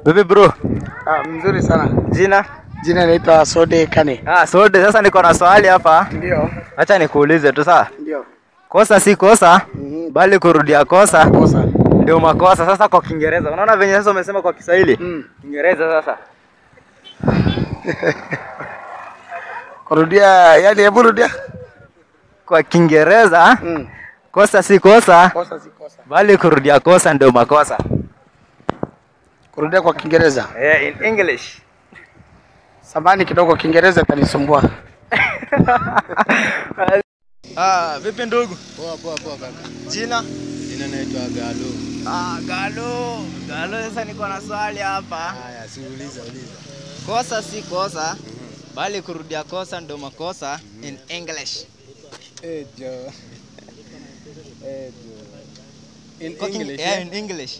Vipi bro? Ah, mzuri sana. Jina? Jina naitwa Sode Kane. Ah, Sode, sasa niko na swali hapa. Ndio. Acha nikuulize tu sawa? Ndio. Kosa si kosa, Mhm. bali kurudia kosa Kosa. ndio makosa. Sasa kwa Kiingereza, unaona venye sasa umesema kwa Kiswahili? Mm. Kiingereza sasa. Kurudia, yani hebu rudia. Kwa Kiingereza, Mm. kosa si kosa, Kosa si kosa. bali kurudia kosa ndio makosa. Kurudia kwa Kiingereza. Yeah, in English. Samani kidogo Kiingereza kanisumbua. Ah, vipi ndugu? Poa poa poa kaka. Jina? Jina naitwa Galo. Ah, Galo. Galo, sasa niko na swali hapa. Haya, si uliza uliza. Kosa si kosa, bali kurudia kosa ndio makosa in English. Eh jo. Eh jo. In Kwa King- English. Yeah, eh? in English.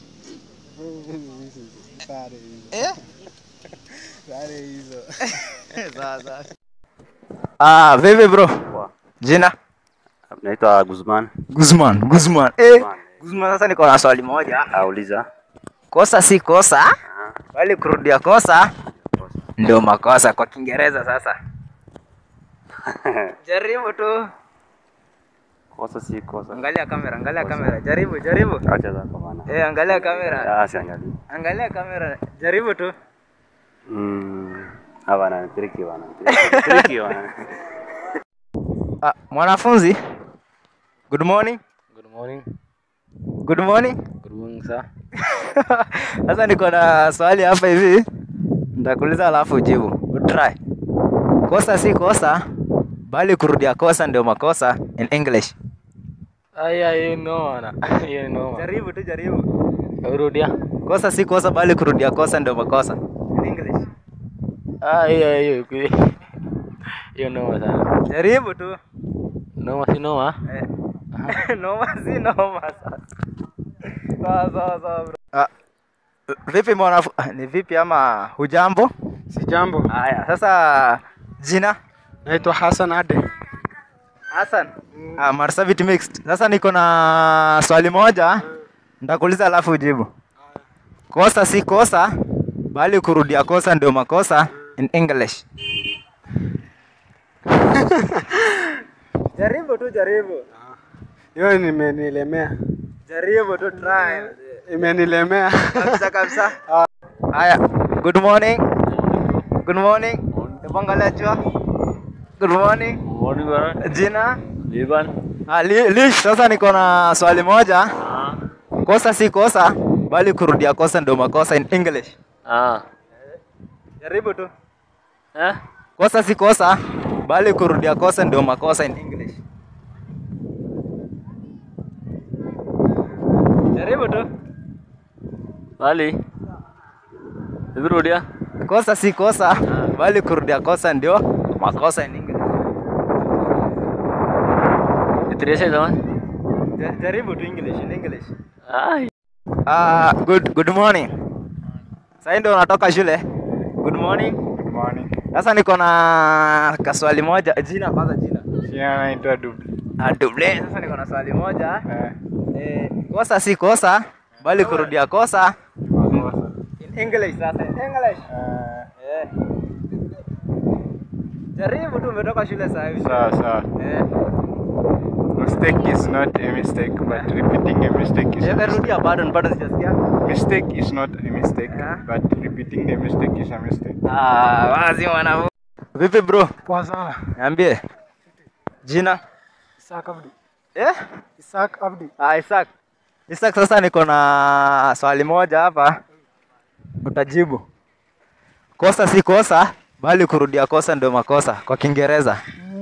Sare hizo. Eh? Sare hizo. Sawa sawa. Ah, vipi bro? Jina? Naitwa Guzman. Guzman, Guzman. Eh, Guzman sasa niko na swali moja. Auliza. Kosa si kosa, bali kurudia kosa ndio makosa kwa Kiingereza sasa. Jaribu tu. Kosa si kosa. Angalia kamera, angalia kamera. Jaribu, jaribu. Acha zako bana. Eh, angalia kamera. Ah, siangalie. Angalia kamera. Jaribu tu. Mm. Ah, bana, triki bana. Triki- Triki bana. Ah, mwanafunzi. Good morning. Good morning. Good morning. Good morning sir. Sasa niko na swali hapa hivi. Nitakuuliza alafu ujibu. Utry. Kosa si kosa, bali kurudia kosa ndio makosa in English. Aya, you know ana. You know. Jaribu tu jaribu. Rudia. Kosa si kosa bali kurudia kosa ndio makosa in English. Ah, hiyo hiyo. Hiyo noma sana. Jaribu tu. Noma si noma. Eh. noma si noma sasa. Sawa sawa sawa bro. Ah, vipi mwanafu ah, ni vipi ama hujambo? Si jambo. Haya, sasa jina Naitwa Hassan Ade. Hassan. Ah, Marsabit mixed. Sasa niko na swali moja. Nitakuuliza alafu ujibu. Kosa si kosa, bali kurudia kosa ndio makosa in English. jaribu tu jaribu. Hiyo nimenilemea. Jaribu tu try. Imenilemea. Kabisa kabisa. Haya, good morning. Good morning. Hebu angalia jua. Good morning. Morning bana. Jina? Liban. Ah, li, Lish, sasa niko na swali moja. Kosa si kosa, bali kurudia kosa ndio makosa in English. Ah. Jaribu tu. Eh? Kosa si kosa, bali kurudia kosa ndio makosa in English. Jaribu tu. Bali. Hivi rudia. Kosa si kosa, bali kurudia kosa ndio makosa in English. Itirisha jamaa. Ja- Jaribu tu English in English. Ah. Ah, good good morning. Sasa ndio unatoka shule. Good morning. Good morning. Sasa niko na kaswali moja. Jina kwanza jina. Jina naitwa Duble. Ah, double. Sasa niko na swali moja. Eh, Eh, kosa si kosa, bali kurudia kosa makosa. in English sasa. In English. Eh, Eh. Jaribu tu umetoka shule sasa hivi. sawa sawa. Eh. Mistake is not a mistake, but repeating a mistake is a Eh, mistake. rudia bado bado sijasikia. Mistake is not a mistake, Yeah. but repeating the mistake is a mistake. Ah, wazi mwana. Vipi bro? Poa sana. Niambie. Jina? Isaac Abdi. Eh? Isaac Abdi. Ah, Isaac. Isaac, sasa niko na swali moja hapa, utajibu. Kosa si kosa, bali kurudia kosa ndio makosa kwa Kiingereza.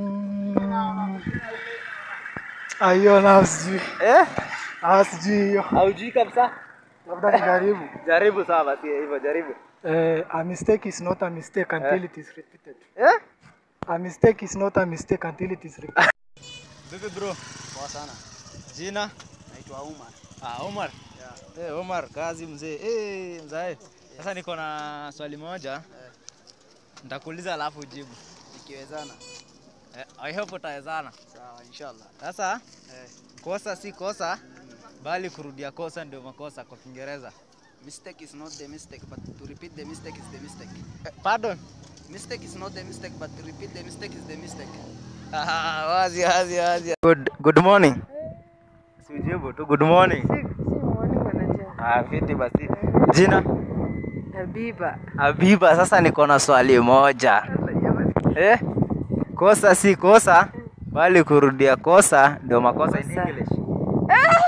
Ah, hiyo na sijui. Eh? Ah, sijui hiyo. Haujui kabisa? Labda nijaribu. Jaribu sawa basi hivyo jaribu. Eh, a mistake is not a mistake until Eh. it is repeated. Eh? A mistake is not a mistake until it is repeated. Vipi bro? Poa sana. Jina? Naitwa Umar. Ah, Omar. Yeah. Eh, Omar, kazi mzee. Eh, mzae. Sasa niko na swali moja. Nitakuuliza alafu ujibu. Ikiwezana. Eh, I hope utawezana. Sawa, inshallah. Sasa Eh. kosa si kosa bali kurudia kosa ndio makosa kwa Kiingereza. Mistake is not the mistake, but to repeat the mistake is the mistake. Pardon? Mistake is not the mistake, but to repeat the mistake is the mistake. Ah, wazi wazi wazi. Good, good morning. Sijibu tu good morning. Si muoni manager. Ah, fiti basi. Jina? Habiba. Habiba, sasa niko na swali moja. Eh? Kosa si kosa, bali kurudia kosa ndio makosa in Kosa. English.